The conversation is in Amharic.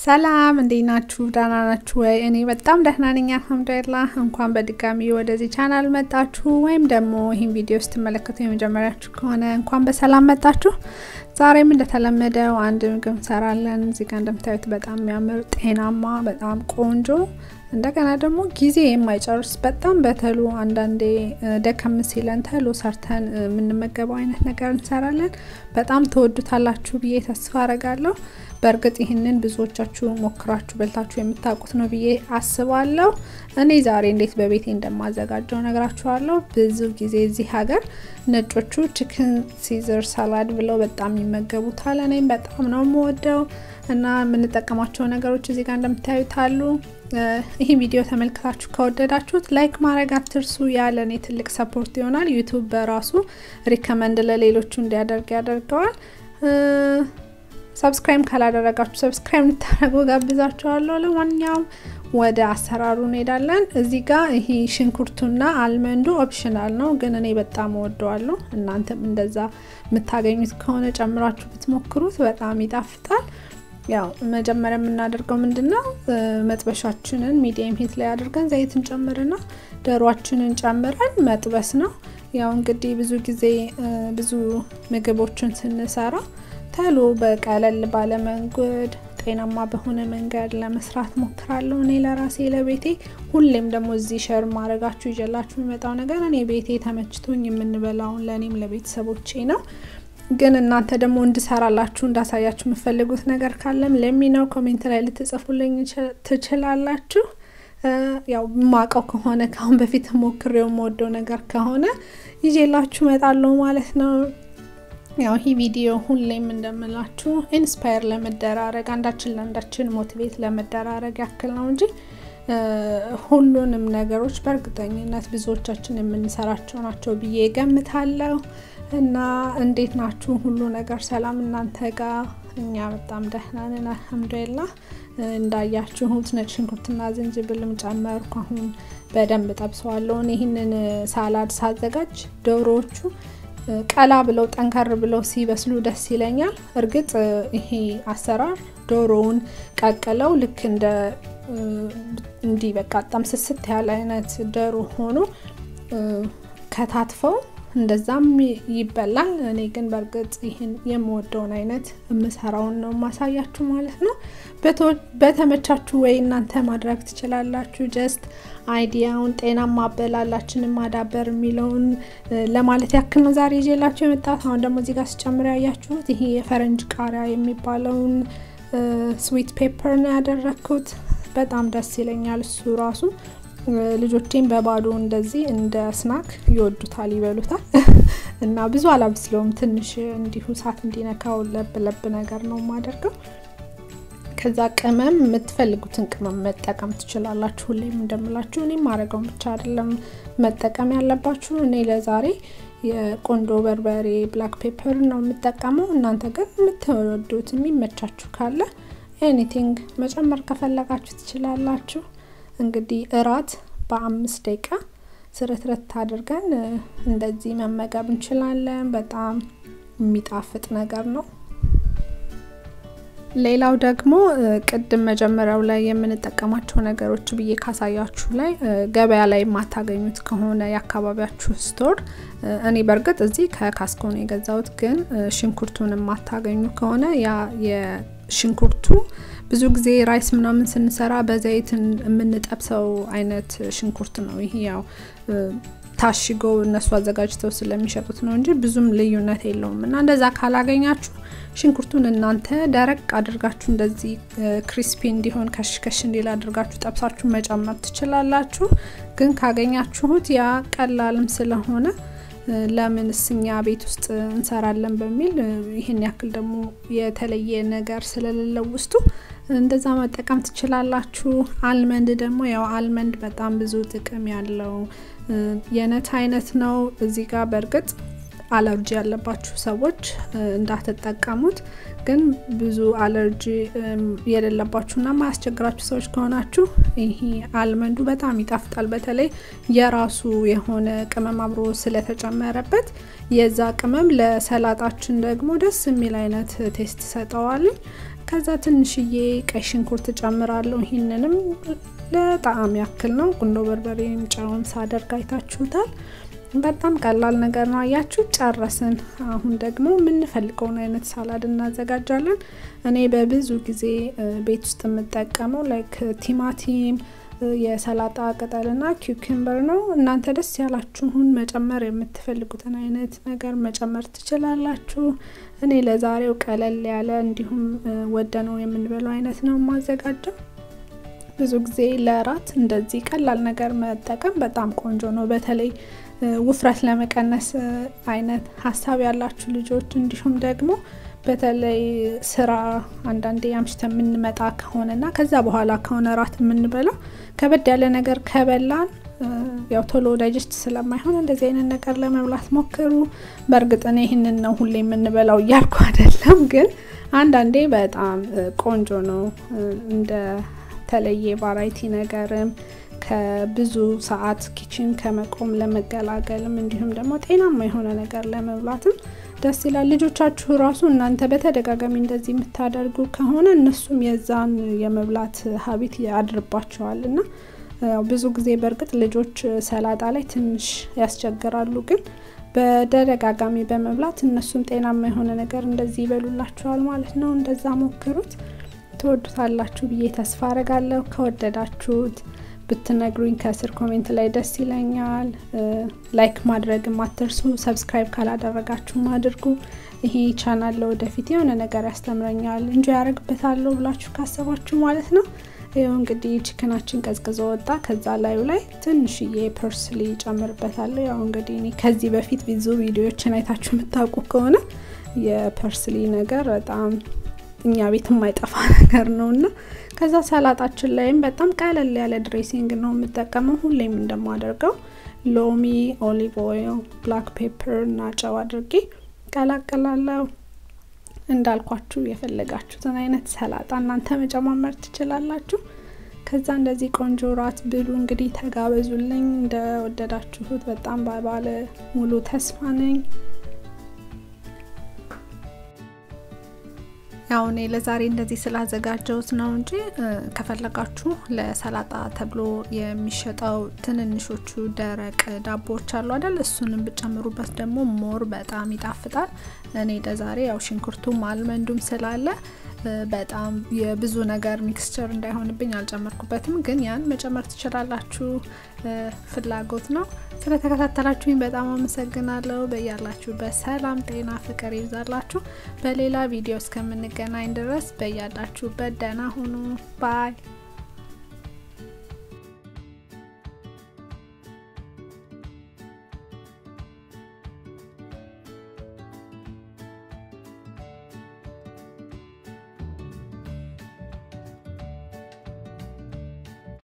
ሰላም እንዴት ናችሁ? ደህና ናችሁ ወይ? እኔ በጣም ደህና ነኝ አልሐምዱሊላህ። እንኳን በድጋሚ ወደዚህ ቻናል መጣችሁ፣ ወይም ደግሞ ይህን ቪዲዮ ስትመለከቱ የመጀመሪያችሁ ከሆነ እንኳን በሰላም መጣችሁ። ዛሬም እንደተለመደው አንድ ምግብ እንሰራለን። እዚህ ጋር እንደምታዩት በጣም የሚያምር ጤናማ፣ በጣም ቆንጆ እንደገና ደግሞ ጊዜ የማይጨርስ በጣም በተሎ አንዳንዴ ደከም ሲለን ተሎ ሰርተን የምንመገበው አይነት ነገር እንሰራለን። በጣም ተወዱታላችሁ ብዬ ተስፋ አረጋለሁ። በእርግጥ ይህንን ብዙዎቻችሁ ሞክራችሁ በልታችሁ የምታውቁት ነው ብዬ አስባለሁ። እኔ ዛሬ እንዴት በቤቴ እንደማዘጋጀው ነግራችኋለሁ። ብዙ ጊዜ እዚህ ሀገር ነጮቹ ቺክን ሲዘር ሳላድ ብለው በጣም ይመገቡታል። እኔም በጣም ነው የምወደው እና የምንጠቀማቸው ነገሮች እዚህ ጋር እንደምታዩት አሉ። ይህ ቪዲዮ ተመልክታችሁ ከወደዳችሁት ላይክ ማድረግ አትርሱ። ያለ እኔ ትልቅ ሰፖርት ይሆናል። ዩቱብ በራሱ ሪከመንድ ለሌሎቹ እንዲያደርግ ያደርገዋል። ሰብስክራይብ ካላደረጋችሁ ሰብስክራይብ እንድታደርጉ ጋብዛችኋለሁ። ለማንኛውም ወደ አሰራሩ እንሄዳለን። እዚህ ጋር ይሄ ሽንኩርቱና አልመንዱ ኦፕሽናል ነው፣ ግን እኔ በጣም እወደዋለሁ። እናንተም እንደዛ የምታገኙት ከሆነ ጨምራችሁ ብትሞክሩት በጣም ይጣፍጣል። ያው መጀመሪያ የምናደርገው ምንድን ነው? መጥበሻችንን ሚዲየም ሂት ላይ አድርገን ዘይት እንጨምርና ዶሯችንን ጨምረን መጥበስ ነው። ያው እንግዲህ ብዙ ጊዜ ብዙ ምግቦችን ስንሰራ ተሎ በቀለል ባለ መንገድ ጤናማ በሆነ መንገድ ለመስራት ሞክራለሁ። እኔ ለራሴ ለቤቴ ሁሌም ደግሞ እዚህ ሸር ማድረጋችሁ ይዤላችሁ የሚመጣው ነገር እኔ ቤቴ ተመችቶኝ የምንበላውን ለእኔም ለቤተሰቦቼ ነው። ግን እናንተ ደግሞ እንድሰራላችሁ እንዳሳያችሁ የምፈልጉት ነገር ካለም ለሚነው ኮሜንት ላይ ልትጽፉልኝ ትችላላችሁ። ያው ማቀው ከሆነ ከአሁን በፊት ሞክሬው የምወደው ነገር ከሆነ ይዤላችሁ እመጣለሁ ማለት ነው። ያው ይህ ቪዲዮ ሁሌም እንደምላችሁ ኢንስፓየር ለመደራረግ አንዳችን ለአንዳችን ሞቲቬት ለመደራረግ ያክል ነው እንጂ ሁሉንም ነገሮች በእርግጠኝነት ብዙዎቻችን የምንሰራቸው ናቸው ብዬ ገምታለሁ። እና እንዴት ናችሁ? ሁሉ ነገር ሰላም እናንተ ጋር? እኛ በጣም ደህና ነን አልሐምዱሊላህ። እንዳያችሁት ነጭ ሽንኩርትና ዝንጅብልም ጨመርኩ። አሁን በደንብ ጠብሰዋለሁ። ይህንን ሳላድ ሳዘጋጅ ዶሮዎቹ ቀላ ብለው ጠንከር ብለው ሲበስሉ ደስ ይለኛል። እርግጥ ይሄ አሰራር ዶሮውን ቀቅለው ልክ እንደ እንዲህ በቃ በጣም ስስት ያለ አይነት ዶሮ ሆኖ ከታትፈው እንደዛም ይበላል። እኔ ግን በእርግጥ ይህን የምወደውን አይነት የምሰራውን ነው ማሳያችሁ ማለት ነው። በተመቻችሁ ወይ እናንተ ማድረግ ትችላላችሁ። ጀስት አይዲያውን ጤናማ አበላላችንን ማዳበር የሚለውን ለማለት ያክል ነው ዛሬ ይዤላችሁ የመጣሁት። አሁን ደግሞ እዚህ ጋር ስጨምር ያያችሁት ይሄ የፈረንጅ ቃሪያ የሚባለውን ስዊት ፔፐር ነው ያደረግኩት። በጣም ደስ ይለኛል እሱ ራሱ ልጆቼን በባዶ እንደዚህ እንደ ስናክ ይወዱታል፣ ይበሉታል። እና ብዙ አላብስለውም። ትንሽ እንዲሁ እሳት እንዲነካው ለብ ለብ ነገር ነው የማደርገው። ከዛ ቅመም የምትፈልጉትን ቅመም መጠቀም ትችላላችሁ። ሁሌም እንደምላችሁ እኔ ማድረገውን ብቻ አይደለም መጠቀም ያለባችሁ። እኔ ለዛሬ የቆንዶ በርበሬ ብላክ ፔፐር ነው የምጠቀመው። እናንተ ግን የምትወዱት የሚመቻችሁ ካለ ኤኒቲንግ መጨመር ከፈለጋችሁ ትችላላችሁ። እንግዲህ እራት በአምስት ደቂቃ ስርትርት አድርገን እንደዚህ መመገብ እንችላለን። በጣም የሚጣፍጥ ነገር ነው። ሌላው ደግሞ ቅድም መጀመሪያው ላይ የምንጠቀማቸው ነገሮች ብዬ ካሳያችሁ ላይ ገበያ ላይ የማታገኙት ከሆነ የአካባቢያችሁ ስቶር፣ እኔ በእርግጥ እዚህ ከካስኮ ነው የገዛሁት። ግን ሽንኩርቱን የማታገኙ ከሆነ ያ የሽንኩርቱ ብዙ ጊዜ ራይስ ምናምን ስንሰራ በዘይት የምንጠብሰው አይነት ሽንኩርት ነው። ይሄ ያው ታሽጎ እነሱ አዘጋጅተው ስለሚሸጡት ነው እንጂ ብዙም ልዩነት የለውም። እና እንደዛ ካላገኛችሁ ሽንኩርቱን እናንተ ደረቅ አድርጋችሁ እንደዚህ ክሪስፒ እንዲሆን ከሽከሽ እንዲል አድርጋችሁ ጠብሳችሁ መጨመር ትችላላችሁ። ግን ካገኛችሁት ያ ቀላልም ስለሆነ ለምን እስኛ ቤት ውስጥ እንሰራለን በሚል ይህን ያክል ደግሞ የተለየ ነገር ስለሌለው ውስጡ እንደዛ መጠቀም ትችላላችሁ። አልመንድ ደግሞ ያው አልመንድ በጣም ብዙ ጥቅም ያለው የነት አይነት ነው። እዚህ ጋር በእርግጥ አለርጂ ያለባችሁ ሰዎች እንዳትጠቀሙት፣ ግን ብዙ አለርጂ የሌለባችሁና ማያስቸግራችሁ ሰዎች ከሆናችሁ ይሄ አልመንዱ በጣም ይጣፍጣል። በተለይ የራሱ የሆነ ቅመም አብሮ ስለተጨመረበት የዛ ቅመም ለሰላጣችን ደግሞ ደስ የሚል አይነት ቴስት ይሰጠዋል። ከዛ ትንሽዬ ቀይ ሽንኩርት ጨምራለሁ። ይህንንም ለጣዕም ያክል ነው። ቁንዶ በርበሬም ጨውን ሳደርግ አይታችሁታል። በጣም ቀላል ነገር ነው። አያችሁ፣ ጨረስን። አሁን ደግሞ የምንፈልገውን አይነት ሳላድ እናዘጋጃለን። እኔ በብዙ ጊዜ ቤት ውስጥ የምጠቀመው ላይክ ቲማቲም የሰላጣ ቅጠልና ኪውኪምበር ነው። እናንተ ደስ ያላችሁን መጨመር የምትፈልጉትን አይነት ነገር መጨመር ትችላላችሁ። እኔ ለዛሬው ቀለል ያለ እንዲሁም ወደ ነው የምንበለው አይነት ነው የማዘጋጀው። ብዙ ጊዜ ለእራት እንደዚህ ቀላል ነገር መጠቀም በጣም ቆንጆ ነው። በተለይ ውፍረት ለመቀነስ አይነት ሀሳብ ያላችሁ ልጆች እንዲሁም ደግሞ በተለይ ስራ አንዳንዴ አምሽተ የምንመጣ ከሆነና ከዛ በኋላ ከሆነ እራት የምንበላው ከበድ ያለ ነገር ከበላን ያው ቶሎ ዳይጀስት ስለማይሆን እንደዚህ አይነት ነገር ለመብላት ሞክሩ። በእርግጥ እኔ ይህንን ነው ሁሌ የምንበላው እያልኩ አይደለም፣ ግን አንዳንዴ በጣም ቆንጆ ነው እንደ ተለየ ቫራይቲ ነገርም ከብዙ ሰዓት ኪችን ከመቆም ለመገላገልም እንዲሁም ደግሞ ጤናማ የሆነ ነገር ለመብላትም ደስ ይላል። ልጆቻችሁ ራሱ እናንተ በተደጋጋሚ እንደዚህ የምታደርጉ ከሆነ እነሱም የዛን የመብላት ሀቢት ያድርባቸዋል እና ብዙ ጊዜ በእርግጥ ልጆች ሰላጣ ላይ ትንሽ ያስቸግራሉ፣ ግን በተደጋጋሚ በመብላት እነሱም ጤናማ የሆነ ነገር እንደዚህ ይበሉላችኋል ማለት ነው። እንደዛ ሞክሩት፣ ትወዱታላችሁ ብዬ ተስፋ አረጋለሁ። ከወደዳችሁት ብትነግሩኝ ከስር ኮሜንት ላይ ደስ ይለኛል። ላይክ ማድረግም አትርሱ። ሰብስክራይብ ካላደረጋችሁም አድርጉ። ይሄ ቻናል ለወደፊት የሆነ ነገር ያስተምረኛል እንጂ ያደርግበታለሁ ብላችሁ ካሰባችሁ ማለት ነው። ይኸው እንግዲህ ችክናችን ቀዝቅዞ ወጣ። ከዛ ላዩ ላይ ትንሽዬ ፐርስሊ ጨምርበታለሁ። ያው እንግዲህ እኔ ከዚህ በፊት ብዙ ቪዲዮዎችን አይታችሁ የምታውቁ ከሆነ የፐርስሊ ነገር በጣም እኛ ቤት የማይጠፋ ነገር ነው እና ከዛ ሰላጣችን ላይም በጣም ቀለል ያለ ድሬሲንግ ነው የምጠቀመው። ሁሌም እንደማደርገው ሎሚ፣ ኦሊቭ ኦይል፣ ብላክ ፔፐር እና ጨው አድርጌ ቀላቀላለሁ። እንዳልኳችሁ የፈለጋችሁትን አይነት ሰላጣ እናንተ መጨማመር ትችላላችሁ። ከዛ እንደዚህ ቆንጆ ራት ብሉ። እንግዲህ ተጋበዙልኝ። እንደወደዳችሁት በጣም ባለ ሙሉ ተስፋ ነኝ። ያው እኔ ለዛሬ እንደዚህ ስላዘጋጀሁት ነው እንጂ ከፈለጋችሁ ለሰላጣ ተብሎ የሚሸጠው ትንንሾቹ ደረቅ ዳቦዎች አሉ አይደል? እሱንም ብጨምሩበት ደግሞ ሞር በጣም ይጣፍጣል። እኔ ለዛሬ ያው ሽንኩርቱም አልመንዱም ስላለ በጣም የብዙ ነገር ሚክስቸር እንዳይሆንብኝ አልጨመርኩበትም፣ ግን ያን መጨመር ትችላላችሁ፣ ፍላጎት ነው። ስለተከታተላችሁኝ በጣም አመሰግናለሁ። በያላችሁበት ሰላም፣ ጤና፣ ፍቅር ይብዛላችሁ። በሌላ ቪዲዮ እስከምንገናኝ ድረስ በያላችሁበት ደህና ሁኑ ባይ